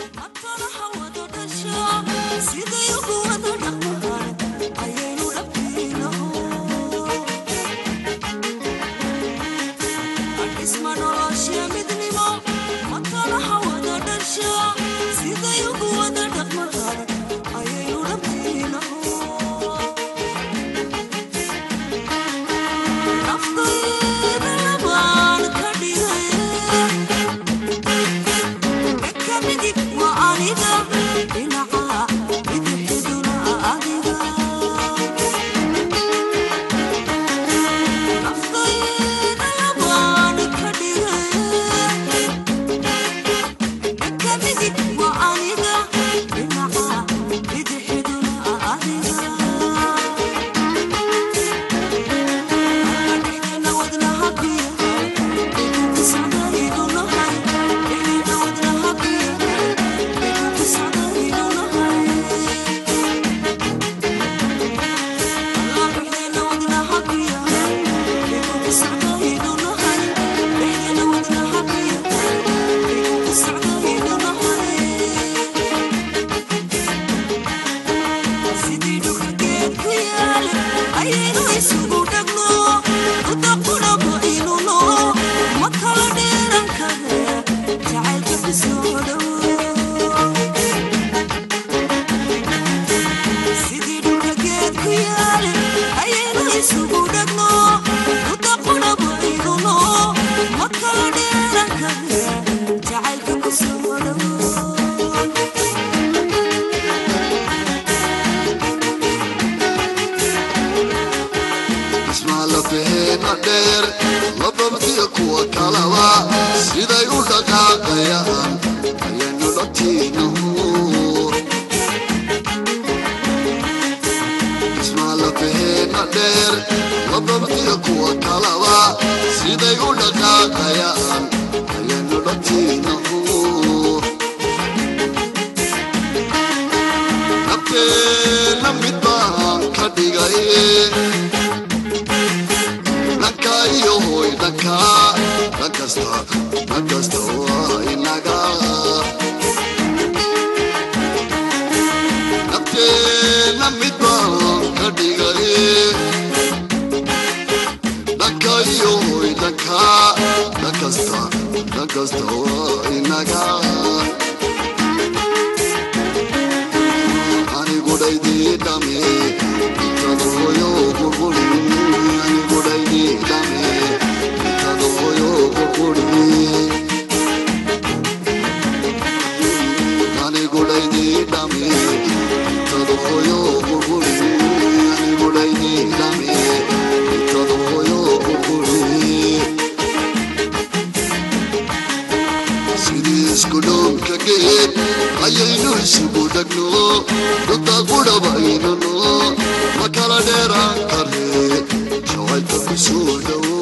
ismaalafeena dheer lababdiya kuwa kalaba siday u dhaqaaqayaan ayaynu dhatiinahu ismaalafeena dheer lababdiya kuwa kalaba siday u dhaqaaqayaan ayaynu dhatiinahu nabteena mid baan ka dhigay dhanka iyo hoy dhanka dhan kasta dhan kasta waa inaga la mid baan ka dhigay dhanka iyo hoy dhanka dhan kasta dhan kasta waa inaga anigudhaydii dhame intadooyo qurquri anigudhaydii dhame intadooyo qurquri anigudhaydii dhame intadooyo qurquri anigudhaydii dhame intadooyo qurquri sidii isku dhoomka geed ayaynu isugu dhegno dhunta qudhabaynano ma kala dheeraan kare jacaylka ku soo dhowo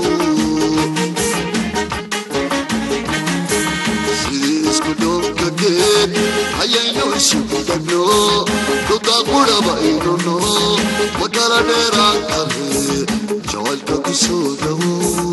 sidii isku dhoomka geed ayaynu isugu dhegno dhunta qudhabaynano ma kala dheeraan kare jacaylka ku soo dhowo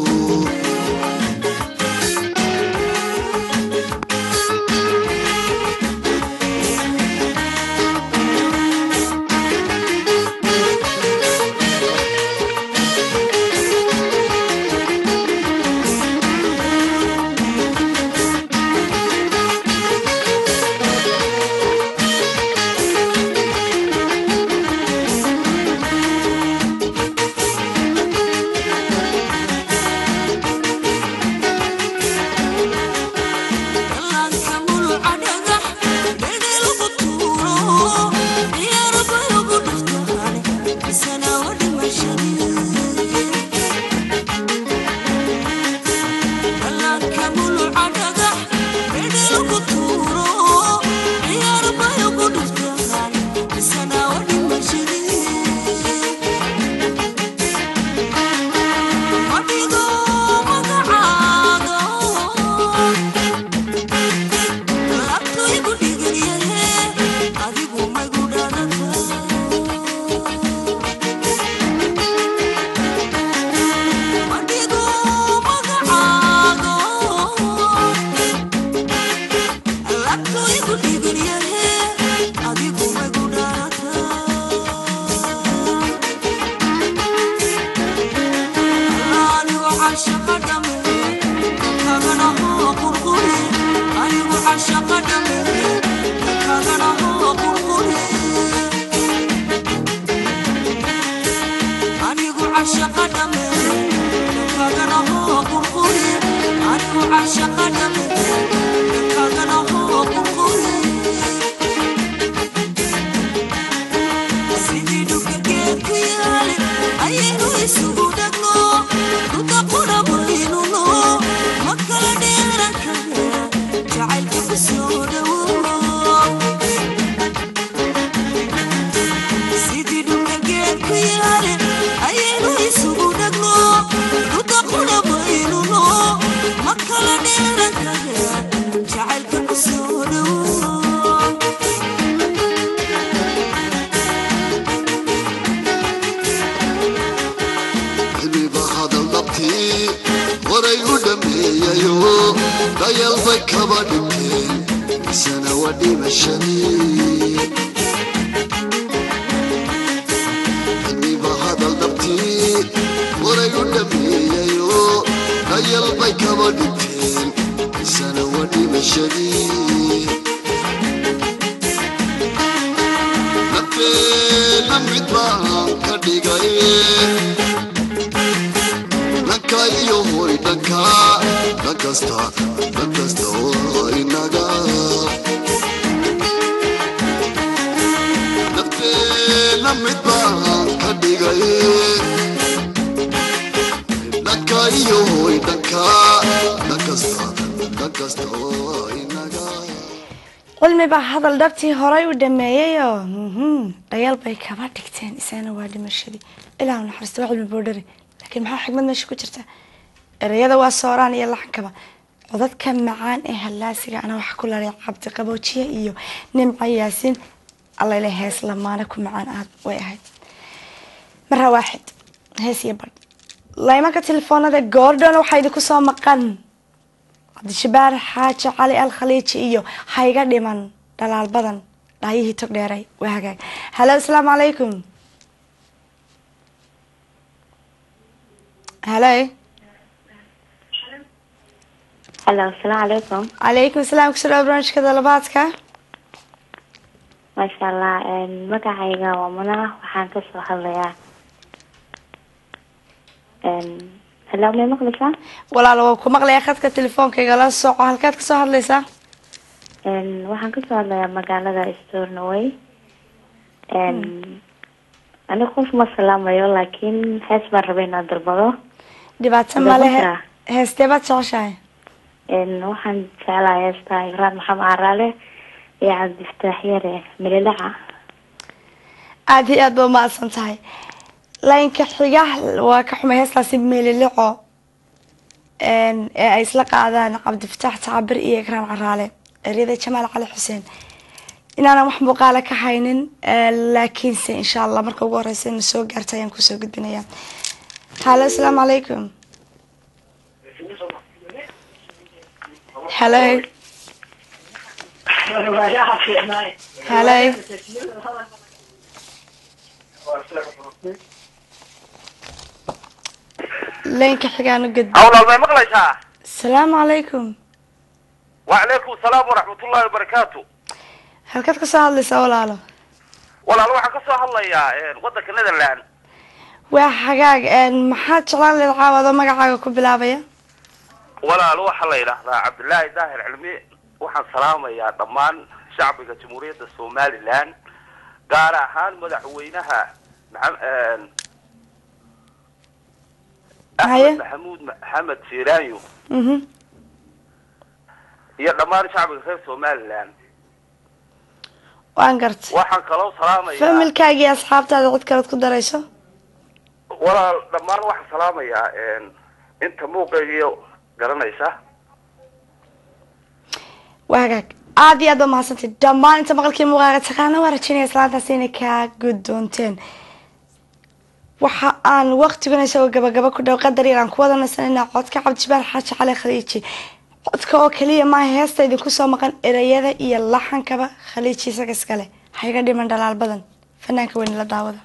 cilmiba hadal dhabtii horay u dhameeyayo dayal bay kaba dhigteen isana waa dhimashadii cilmiba hadal dhabtii horay u dhameeyayo dayal bay kaba dhigteen isana waa dhimashadii nafteena mid baan ka dhigay dhanka iyo hoy dhanka dhan kasta dhan kasta oo inaga nafteena mid baan ka dhigay dhanka iyo hoy dhanka dhan kasta dhan kasta oo inaga cilmi baa hadal dhabtii horay u dhameeyayoo mhm, dhayaal bay kaba dhigteen isagana waa dhimashadii ilaah u naxariisto wax cilmi buu dhari laakiin maxaa xigmad meesha ku jirta ereyada waa sooraan iyo laxankaba codadka macaan ee hallaasiga ana waxa ku laray cabdi qaboojiye iyo nimca yaasiin allayle hees lamaane ku macaan aad way ahayd mara waaxid hees iyo badh laymanka telefoonada goordon waxaa idinku soo maqan cabdishabaar xaaji cali al khaliiji iyo hayga dhiman dhalaal badan dhaayihii tog dheeray waa hagaag halo asalaamu calaykum halo halo asalaamu calaykum calaykum asalaam kusoo dhawa barnaamijka dalabaadka maasha allah magacayga waa muna waxaan kasoo hadlayaa halo may maqlaysaa walaalo waa ku maqlayaa khadka telefoonka la soco halkaad kasoo hadlaysaa waxaan kasoo hadlayaa magaalada stornoway aniga qof ma salaamayo laakiin hees baan rabay inaan dalbado dhibaato male he- heestee baad jeceshahay waxaan jeclahay heesta igraan maxamed caraale iyo cabdifataax yare milidhaca aada iyo aad ba umahadsan tahay laynka xiga waa ka xumay heestaasi meelilico ee ay isla qaadaan cabdifataax tacabir iyo ikraan caraale eryada jamaal cali xuseen inaanan wax muuqaala ka haynin laakiinse insha allah marka ugu horeysa ina soo gaarta ayaan kusoo gudbinaya halo asalaamu calaykum halo halo laynka xigaan u gudbi awlaal may maqlaysaa asalaamu calaykum wacalaykum salaam waraxmatullahi wabarakaatu halkaad kasoo hadlaysaa walaalo walaal waxaan kasoo hadlayaa wadanka netherland waa xagaag maxaad jeclaan leed caawado magacaaga ku bilaabaya walaal waxaa la yidhaahdaa cabdillaahi daahir cilmi waxaan salaamayaa dhammaan shacbiga jamhuuriyadda somaliland gaar ahaan madaxweynaha maxam- Haye. axmed maxamuud maxamed siiraanyo mhm iyo dhammaan shacbiga reer somaliland waan gartay waxaan kaloo salaamayaa familkaaga iyo asxaabtaada cid kalead ku darayso walaal dhammaan waxaan salaamayaa inta muuqaygiyo garanaysa waa hagaag aada iyo aad ba mahadsantay dhammaan inta maqalkii muuqaaga taqaana waa rajaynaya islaantaas inay kaa guddoonteen waxa aan waqtiguna isagoo gabagaba ku dhow qadar yar aan ku wada nasanayna codka cabdijibaal xaaji cali khaliiji codka oo kaliya maaha heesta idinku soo maqan ereyada iyo laxankaba khaliiji isaga iskale ha iga dhiman dhalaal badan fanaanka weyne la daawada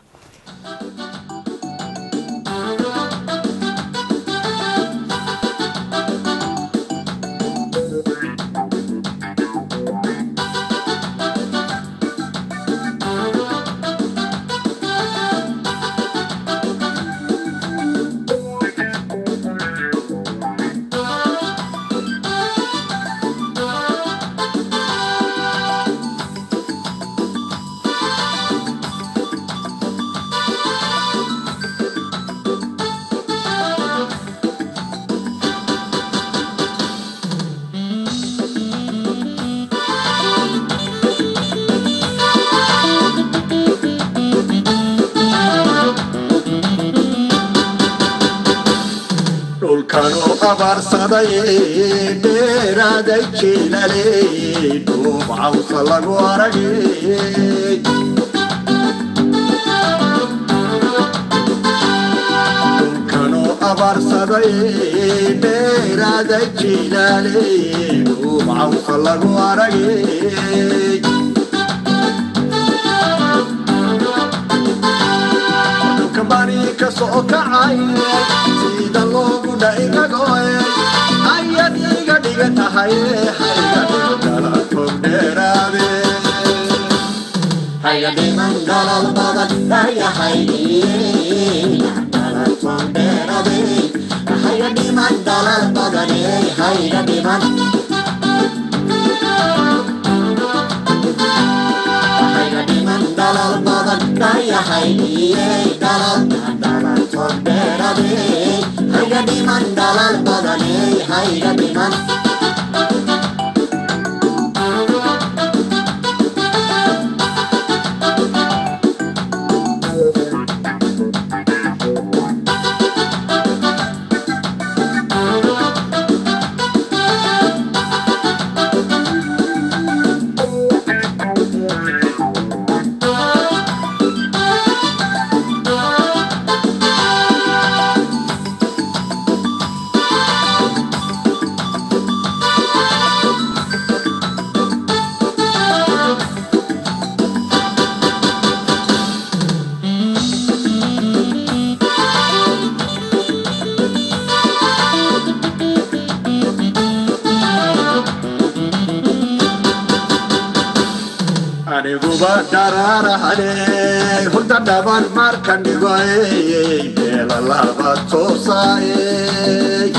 dhulkanuu abaarsaday dheeraaday jiilale dhuub cawsa lagu aragay dhulkanuu abaarsaday dheeraaday jiilale dhuub cawsa lagu aragay kabani ka soo kacay sida loogu dhaigagoe ayad iga dhiga tahay hayga dhigdala tog dheeraade hayga dhiman dhalal badan dhayahay hayga dhiman dhalal badan hayga dhiman hayga dhiman dhalal badan dhayahay dhalal dhalal tog dheeraade hayga dhiman dhalal badan hayga dhiman aniguba dharaarahane hurda dhaban markan dhigoy beela laba toosaay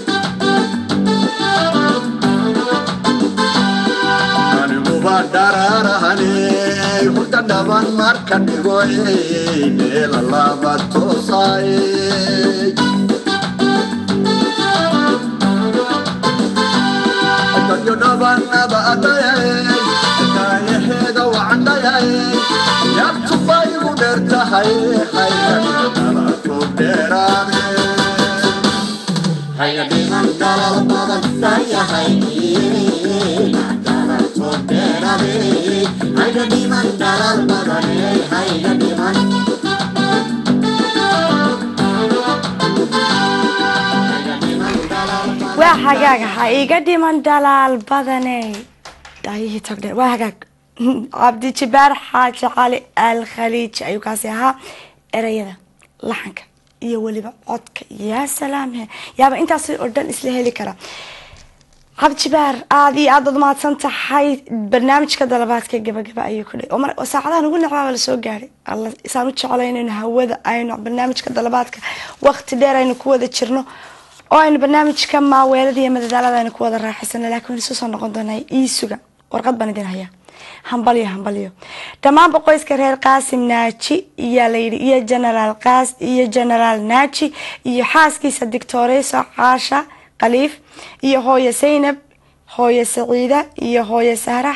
aniguba dharaarahane hurda dhaban markan dhigoy beela laba toosaay dadyo dhabanaba adayay daayaheeda wacandayay yartubay u dheer tahay hayadhalatu dheeraade hayadhiman dalal badan dayahay dalatu dheerade hayadhiman dalal badan hayadhiman waa hagaag ha iga dhiman dhalaal badaney daayihii togdheer waa hagaag cabdi jibaar xaaji cali al khaliiji ayuu kaasi ahaa ereyada laxanka iyo weliba codka yaa salaamhe yaaba intaas oo dhan isla heli kara cabdi jibaar aada iyo aad baad mahadsan tahay barnaamijka dalabaadka gabagaba ayuu ku dhay oo mar oo saacadahan ugu necbaaba lasoo gaadhay alla isaan u jeclaynayno hawada aynu barnaamijka dalabaadka waqti dheer aynu ku wada jirno oo aynu barnaamijka maaweelada iyo madadaalada aynu ku wada raaxaysana laakiin isu soo noqon doonaa iisuga warqad baan idin hayaa hambalyo hambalyo dhammaanba qoyska reer qaasim naaji iyaa layidhi iyo generaal qaas iyo generaal naaji iyo xaaskiisa dictoreyso caasha khaliif iyo hooyo saynab hooyo saciida iyo hooyo sahrax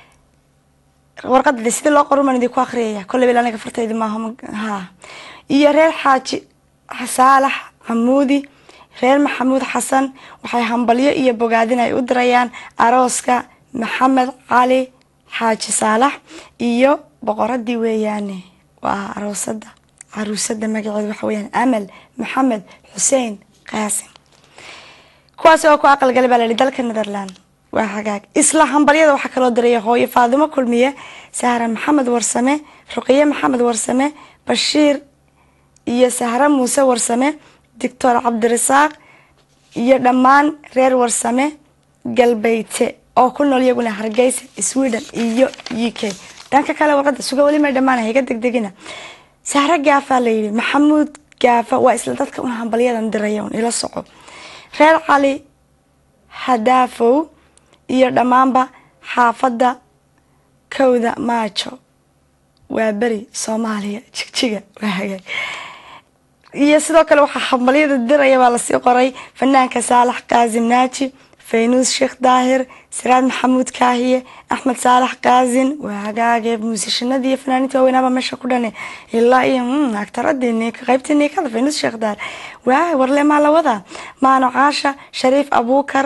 warqada sida loo qorumaan idinku akhriyaya kolley bil aniga fartaydi maaha ha iyo reer xaaji saalax xamuudi reer maxamuud xasan waxay hambalyo iyo bogaadin ay u dirayaan arooska maxamed cali xaaji saalax iyo boqoradii weeyaane waa aroosada caruusada magaceeda waxa weyaan amal maxamed xuseen qaasim kuwaasi oo ku aqalgalay baa layihi dalka netherland waa hagaag isla hambalyada waxaa kaloo diraya hooyo faadimo kulmiye sahra maxamed warsame ruqiye maxamed warsame bashiir iyo sahra muuse warsame doctor cabdirasaaq iyo dhammaan reer warsame galbeyte oo ku nool iyaguna hargeysa sweden iyo u k dhanka kale warqada suga weli may dhammaan higa degdegina sahre gaafaa layidhi maxamuud gaafa waa isla dadka un hambalyadan diraya un ila soco reer cali hadaafow iyo dhammaanba xaafadda kowda maajo waa beri soomaaliya jigjiga waa hagaag iyo sidoo kale waxaa hambalyada diraya baa lasii qoray fanaanka saalax qaasim naaji faynuus sheekh daahir siraad maxamuud kaahiye axmed saalax qaasin waa hagaage muusishanadii iyo fanaaniinta waaweynaaba meesha ku dhane ilaa iyo agtaradii qaybtii niikada faynuus sheekh daahir waa warle maa la wadaa maano caasha shariif abuukar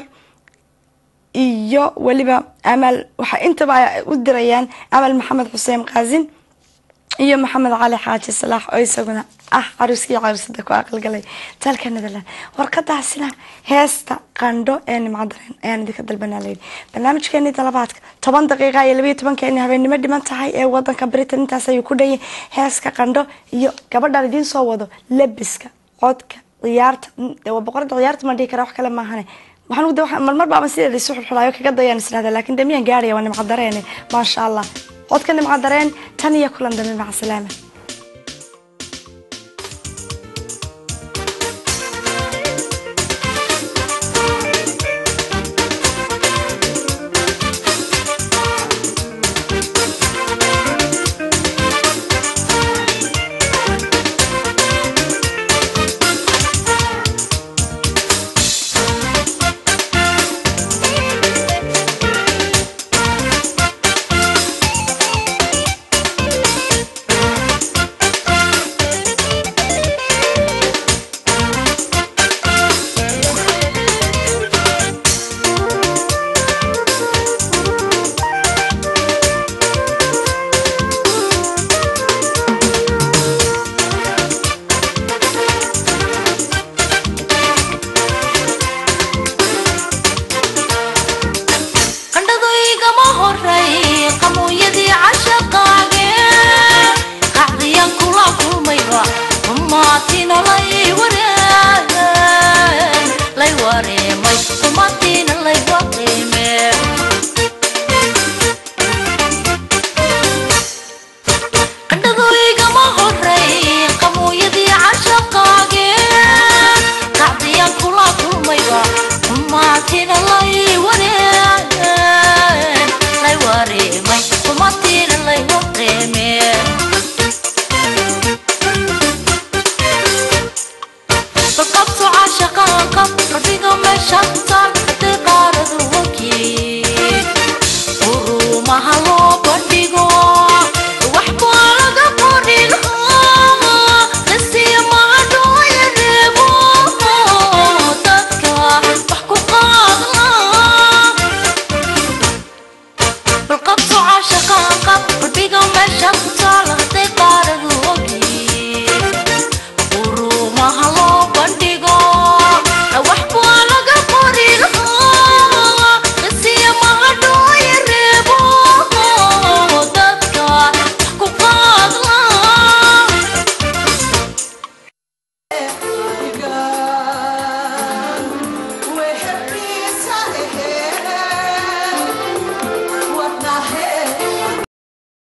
iyo weliba amal waxaa intaba ay u dirayaan amal maxamed xuseen qaasin iyo maxamed cali xaaji salaax oo isaguna ah caruuskii caruusada ku aqalgalay dalka netherland warqadaasina heesta qandho ee nimcadareen ayaan idinka dalbanaa layidhi barnaamijkeeni dalabaadka toban daqiiqa iyo labayo tobankeeni habeennimo dhiman tahay ee wadanka britain intaas ayuu ku dhayay heeska qandho iyo gabadhaan idiin soo wado lebiska codka ciyaarta waa boqorada ciyaarta ma dhihi kara wax kale maahane waxaan marmar baaba sideeda isu xulxulaayo kaga dayaan israhda laakiin de miyaan gaaraya waa nimcadareen maasha allah codka nimcadareen tan iyo kulan dambe maca salaama